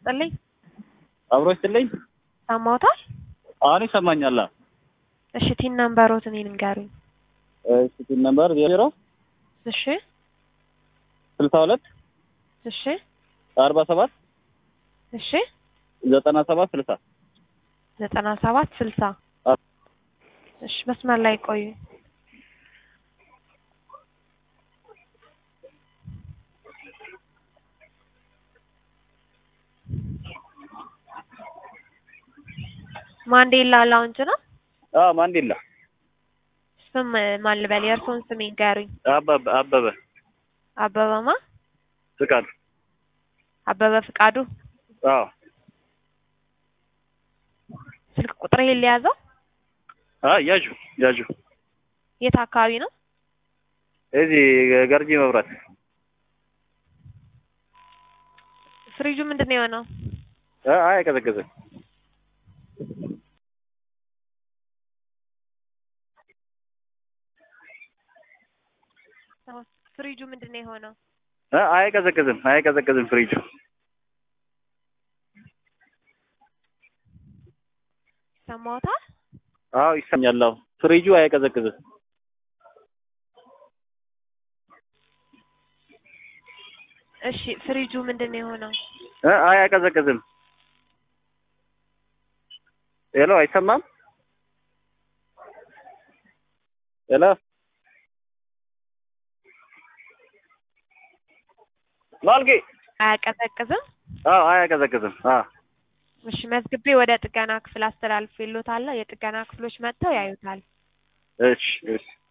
ይስጥልኝ። አብሮ ይስጥልኝ። ሰማውታል? አሁን ይሰማኛል። እሺ ቲን ነምበሮት እኔን ንገሩኝ። እሺ ቲን ነምበር ዜሮ እሺ ስልሳ ሁለት እሺ አርባ ሰባት እሺ ዘጠና ሰባት ስልሳ ዘጠና ሰባት ስልሳ አዎ። እሺ መስመር ላይ ቆዩ። ማንዴላ ላውንጅ ነው። አዎ ማንዴላ ስም ማን ልበል? የእርስዎን ስም ይንገሩኝ። አበበ አበበ አበበማ ፍቃድ አበበ ፍቃዱ። አዎ ስልክ ቁጥር ይሄን ሊያዘው አይ ያዡ ያዡ የት አካባቢ ነው? እዚህ ገርጂ መብራት ፍሪጁ ምንድን ነው የሆነው? አ- አይ አይቀዘቅዝም ፍሪጁ ምንድን ነው የሆነው? አ- አይቀዘቅዝም አይቀዘቅዝም ፍሪጁ ሰማውታል? አዎ ይሰማኛል አዎ ፍሪጁ አይቀዘቅዝም እሺ ፍሪጁ ምንድን ነው የሆነው? አ- አይ አይቀዘቅዝም ሄሎ አይሰማም ሄሎ ማልጌ አያቀዘቅዝም? አዎ አያቀዘቅዝም አዎ እሺ መዝግቤ ወደ ጥገና ክፍል አስተላልፌልዎታለሁ። የጥገና ክፍሎች መጥተው ያዩታል። እሺ እሺ